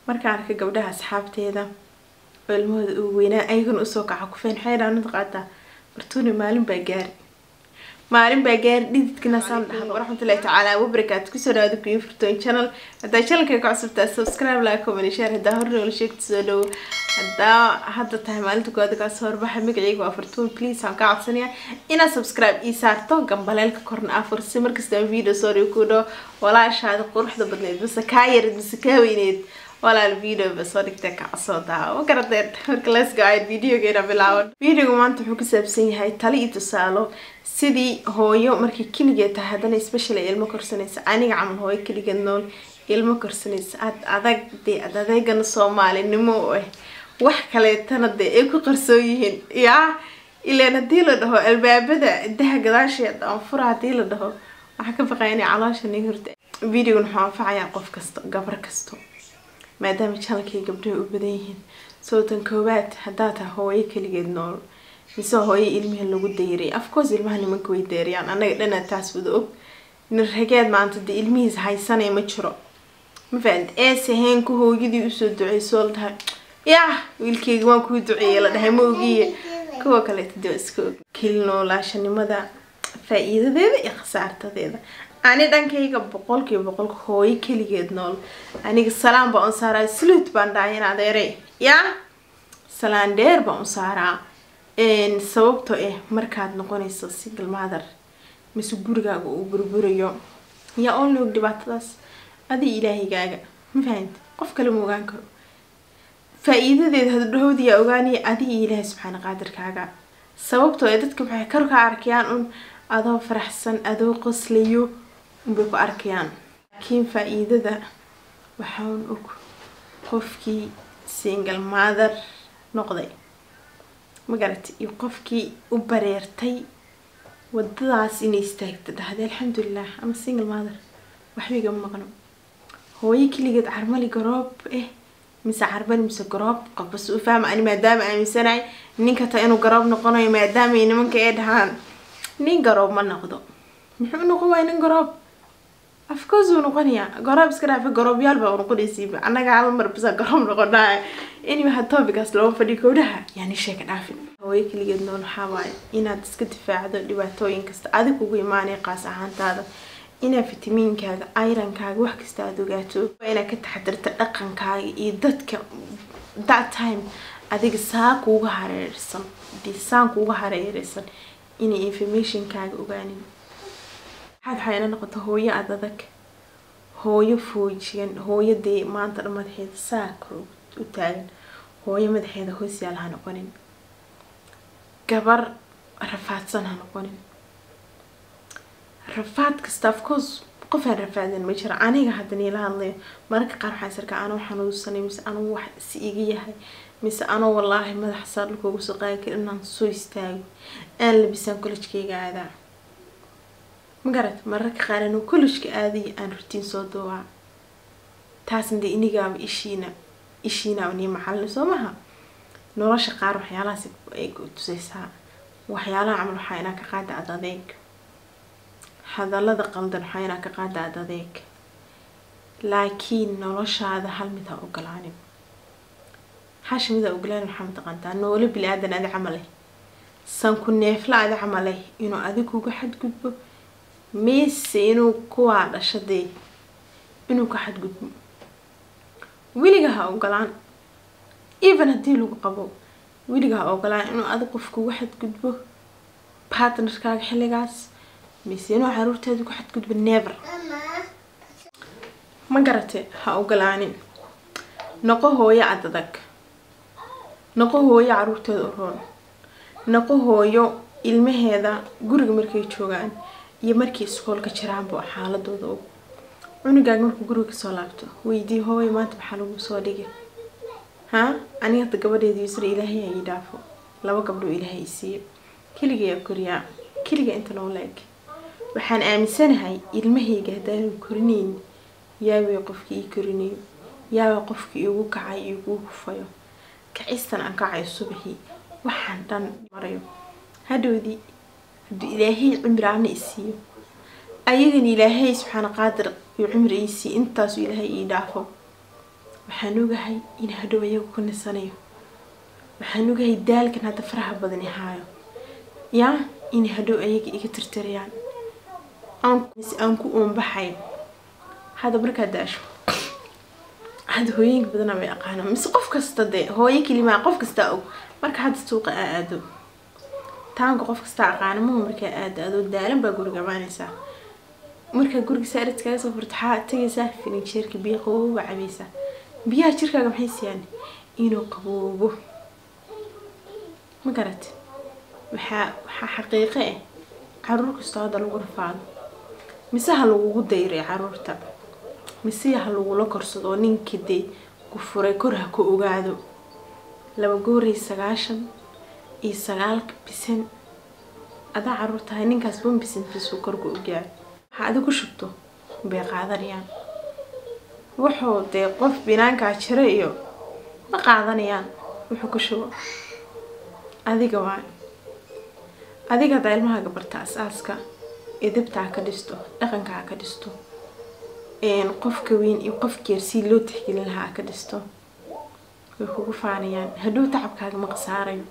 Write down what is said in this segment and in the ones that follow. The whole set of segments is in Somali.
markaan arka gabdhaha asxaabteeda oo ilmahooda ugu weynaa ayagana usoo kaca kufeen waxay dhahan qaataa bartuuni maalin baa gaari maalin baa gaari dhididkina saan dhahdo waraxmatullahi tacaala wabarakaatu kusoo dhawaada kuyo furtoon channel haddaa channelka ka cusubtaa subscribe like comment share haddaa hore noola sheegta soo dhowo haddaa hadda tahay maalinta koowaad kaas horbaxa magacayga waa furtuun please aan ka codsanayaa inaad subscribe ii saarto gambaleelka korna aa fursi markasta video soo dhigo ku dhaho walaashaada quruxda badneed base kaa yarid base kaa weyneed walaal video ba soo dhigtay kacasoo daawa ma garateen marka let's go ayd videogeena bilaaban videoga maanta wuxuu ku saabsan yahay tali iyo tusaalo sidii hooyo markay keligeed tahay haddana special ay ilmo korsanaysa aniga camal hooyo keligeed nool ilmo korsanaysa ad adag dee ad adeegana soomaalinimo u ah wax kaleetana dee ay ku qarsoon yihiin yaa ilaan haddii la dhaho albaabada daha gadaasheeda aan fura haddii la dhaho waxaa ka baqaya inay caloosha nii hurta videogan wuxuu anfacayaa qof kasto gabar kasto maadaama janalkay gabdhaha u badan yihiin sootan koowaad haddaa tahay hooyo keligeed nool mise hooyo ilmihii lagu dayray afcourse ilmaha nimanka way dayrayaan annaga dhanaa taas wada og nirrageed maanta dee ilmihiis haysanaya ma jiro ma fahamid eese heenka hooyadii usoo duceysoo la dhahay yah wiilkeyga waan kuu duceeyay la dhahay ma ogiye kuwa kaleeta dee iska og keli noolaashanimada faa-iidadeeda iyo khasaartadeeda ani dhankayga boqolkiiba boqolka hooyo keligeed nool aniga salaan baan u saaraa sluut baan dhahay in adeere yaa salaan dheer baan u saaraa sababtoo ah markaad noqonayso single mother mise gurigaaga uu burburayo yaa only og dhibaatadaas adi ilaahigaaga ma fahamti qof kale ma ogaan karo faa-iidadeeda hadhahowda yaa ogaanaya adi iyo ilaahay subxaana qaadirkaaga sababtoo ah dadka waxay kor ka arkayaan un adoo faraxsan adoo qoslayo unbay ku arkayaan laakiin faa-iidada waxaan og qofkii single mother noqday ma garatay iyo qofkii u bareertay wadadaas inay istaagta dhahday alxamdulilah ama single mother waxba igama maqno hooyo keligeed carmali garoob eh mise carbani mise garoob qofbas u fahma ani maadaama aaminsanahay ninka ta inuu garoob noqonayo maadaamay nimanka ee dhahaan nin garoob ma noqdo muxuu noqon waaya nin garoob afcourse wuu noqonayaa garoob iska dhaafa garoobyaal baa noqonaysiiba annaga hal mar bisa garoob noqonaa anyway had topicaas looga fadhiyo gowdhaha yani sheeka dhaafin hooyo keligeed nool waxaa waaye inaad iska difaacdo dhibaatooyin kasta adig ugu imaanaya qaas ahaantaada inaad fitamiinkaaga ayrankaaga wax kasta aada ogaato waa inaad ka taxadirta dhaqankaaga iyo dadka that time adiga saa kuuga hareersan dee saan kuuga hareereysan inay informationkaaga ogaanin waxaad waxaa ina noqota hooyo aad adag hooyo foojigan hooyo dee maanta dhan madaxeeda saa kor u taagan hooyo madaxeeda hoos yaal ha noqonin gabar rafaadsan ha noqonin rafaad kasta afcourse qofaan rafaadan ma jira aniga hadda niila hadlayo mararka qaar waxaan isarkaa anoo xanuunsanay mise anuu wax si iga yahay mise anoo wallaahi madaxa saa dhulka ugu soo qaadi karin inaan soo istaago aan labisaan collejkayga aadaa ma garat mararka qaar anuu collejka aadaya aan rutiin soo duubaa taasna dee inigaaba ishiina ishiinaaba nii macalin soo maha nolosha qaar waxyaalahaas ay tusaysaa waxyaalaha camal waxaa inaa ka qaada ad adeeg hadallada qaldan waxaa inaa ka qaada ad adeeg laakiin noloshaada hal mid ha ogolaanin hash mid ha ogolaanin waxaa mataqaantaa noolo bili aadan adi camal eh sanku neefla adi camal eh inuu adig kuga xadgudbo mise inuu kuwaa dhashadee inuu ka xadgudbo weliga ha ogolaan even haddii lagu qabo weliga ha ogolaan inuu adig qof kuga xadgudbo partnerkaaga xilligaas mise inuu caruurteeda ku xadgudbo never ma garate ha ogolaanin noqo hooyo adadag noqo hooyo caruurteeda u roon noqo hooyo ilmaheeda guriga markay joogaan iyo markay iskoolka jiraanba xaaladooda og cunugaaga markuu guriga kasoo laabto weydii hooyo maanta maxaa lagu soo dhigay ha aniga hadda gabadheeda yusra ilaahay ha ii dhaafo laba gabdhoo ilaahay i siiyo keligayaa koriyaa keliga inta noo la-eg waxaan aaminsanahay ilmahayga haddaanu korinayn yaaway qofkii ii korinayo yaaway qofkii iigu kacay iigu kufayo kacistan aan kacayo subaxii waxaan dhan marayo hadhowdii hadduu ilaahay cimraana i siiyo ayagana ilaahay subxaana qaadir iyo cimri ii siiyo intaasuu ilaahay ii dhaafo waxaan ogahay in hadhow iyagu ku nisanayo waxaan ogahay daalkan hadda faraha badan ihaayo yaa in hadhow ayaga iga tirtirayaan aan ku uunbaxay hadda markaa daasho hadda hooyooyinka badana way aqaana mise qof kasta dee hooyo kelimaa qof kastaa og marka hadda suuqa aa aado taanka qof kastaa aqaana maha markaa aado adoo daalan baa guriga amaanaysaa markaa guriga saarid kaga soo furta waxaa tagaysaa filinjeerka biyo qabooba cabaysaa biyaha jirkaaga maxay siiyaan inuu qaboobo ma garat waxaa waxaa xaqiiqo ah caruur kastoo hadda lagu rafaado mise ha lagugu dayray caruurta mise ha lagula korsado oo ninka dee ku furay kor ha ku ogaado laba gooriy sagaashan iyo sagaalka bisan adaa caruur tahay ninkaas ban bisantiisuu korka ogaado waxaa adi ku shubto bay qaadanayaan wuxuu dee qof binaankaa jira iyo ma qaadanayaan wuxuu ku shubo adiga waa adiga haddaa ilmahaaga barta as-aaska edabtaa ka dhisto dhaqankaa ka dhisto qofka weyn iyo qofkeer si loo tixgelin lahaa ka dhisto way kugu faanayaan hadhow tacabkaaga ma qasaarayo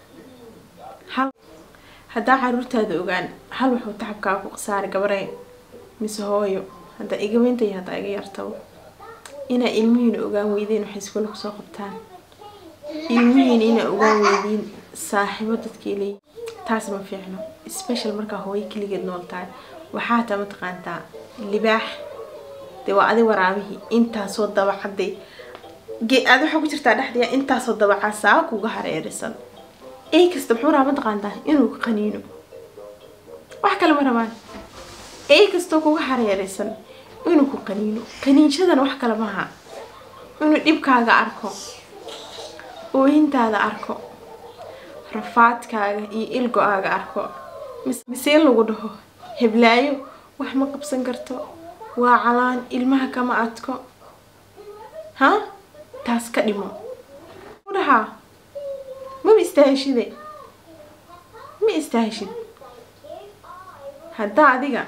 hal haddaa caruurtaada ogaan hal wuxuu tacabkaaga ku qasaaray gabaree mise hooyo haddaa iga weynta iyo haddaa iga yartabo inaa ilmihiina ogaan weydeen waxay iskula kusoo qabtaan ilmihiina inaa ogaan weydiin saaxiibo dadkii leeyi taas ma fiicno special markaa hooyo keligeed nool tahay waxaa taa mataqaantaa libaax dee waa adi waraabihii intaasoo dabacaday aad waxaa ku jirtaa dhexdaya intaasoo dabacaa saa kuga hareerisan ey kasta muxuu rabaa mataqaantaa inuu qaniino wax kale ma rabaan ey kastoo kuga hareeraysan inuu ku qaniino qaniinshadana wax kale maaha inuu dhibkaaga arko ooyintaada arko rafaadkaaga iyo ilgo-aaga arko mise in lagu dhaho heblaayo wax ma qabsan karto waa calaan ilmaha kama adko ha taas ka dhimo dhahaa maba istaahishide ma istaahishid haddaa adiga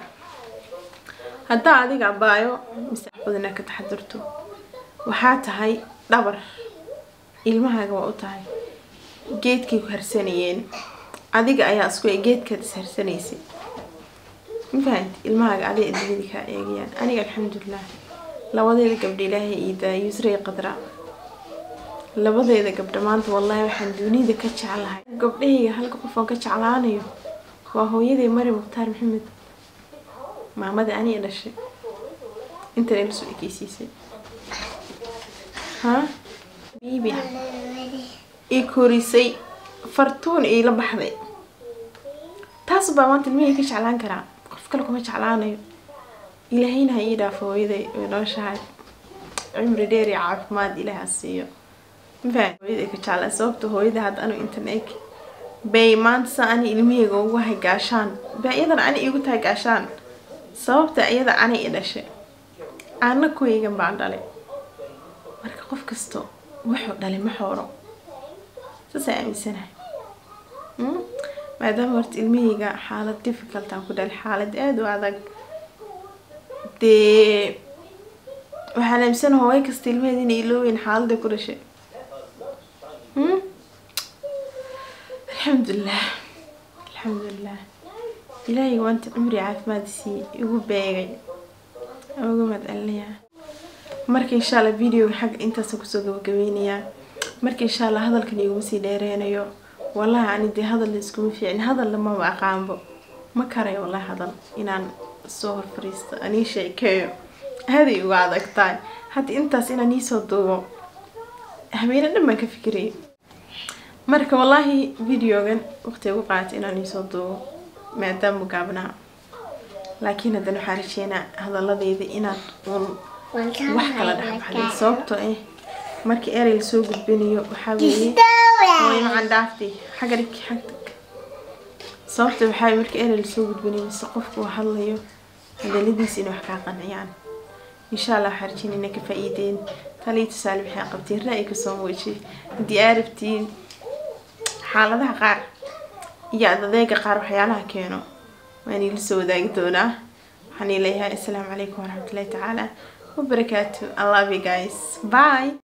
haddaa adiga abaayo mise badana ka taxadirto waxaa tahay dhabar ilmahaaga waa u tahay geedkay ku harsanayeen adiga ayaa isku geedkaad is harsanaysay ma fahanti ilmahaaga adiga adduunyada kaa eegayaan aniga alxamdulilah labadeeda gabdha ilaahay iidaa yusray qadra labadeeda gabdha maanta wallaahi waxaan dunida ka jeclahay gabdhahayga halka qof aan ka jeclaanayo waa hooyaday mari mukhtaar maxamed maamada aniga dhashay intan ila soo ekeysiisay ha biibi i korisay fartuun iila baxday taas baa maanta ilmihii ka jeclaan karaa qof kale kuma jeclaanayo ilaahayna ha ii dhaafo hooyaday way nooshahay cimri dheer iyo caafimaad ilaah ha siiyo mafahad hooyaday ka jeclaa sababta hooyada hadda anu intan eg bay maanta sa ani ilmihayga ugu hay gaashaan baa iyadan ani iigu tahay gaashaan sababta iyada ani i dhashay aana kuwaygan baan dhalay marka qof kasto wuxuu dhalay ma xooro saasaan aaminsanahay maadaama horta ilmihayga xaalad difficult aan ku dhalay xaalad aada u adag dee waxaan aaminsana hooyo kasta ilmaheeda inay ilooweyn xaaladda ku dhashay alxamdulilah alxamdulilah ilaahay waanta cumri caafimaad sii igu beegay aan uga mahadcelinayaa marka insha allah videoga xagga intaasaan kusoo gabagabeynayaa marka insha allah hadalkan iguma sii dheereynayo wallahi ani dee hadal la iskuma fiicin hadalna maba aqaanbo ma karayo wallahi hadal inaan soo hor fariisto anii sheekeeyo aaday uga adag tahay hadda intaas inaan iisoo duubo habeene dhan baan ka fikirayay marka wallaahi videogan waqti ugu qaatay inaan iisoo duubo maadaama gaabnaa laakiin haddana waxaan rajeynaa hadaladeyda inaad uun wax kala dhexbaxday sababtoo ah markii erey lasoo gudbinayo waxaa weeye hooyo macaan dhaaftay xagga dhig xagtag sababta waxaa weeye markii erey lasoo gudbinayo mise qofku uu hadlayo hadaladiisa inay wax kaa qanciyaan insha allah waxaan rajeynaa inay ka faa-iideen talii tusaale waxay qabteen ra-yi kasoo muujiyay haddii aa rabtiin xaaladaha qaar iyo adadeega qaar waxyaalaha keeno waan iila soo wadaagi doonaa waxaan iileeyahay assalaamu calaykum waraxmatullahi tacaala wabarakaatu i love you guys bye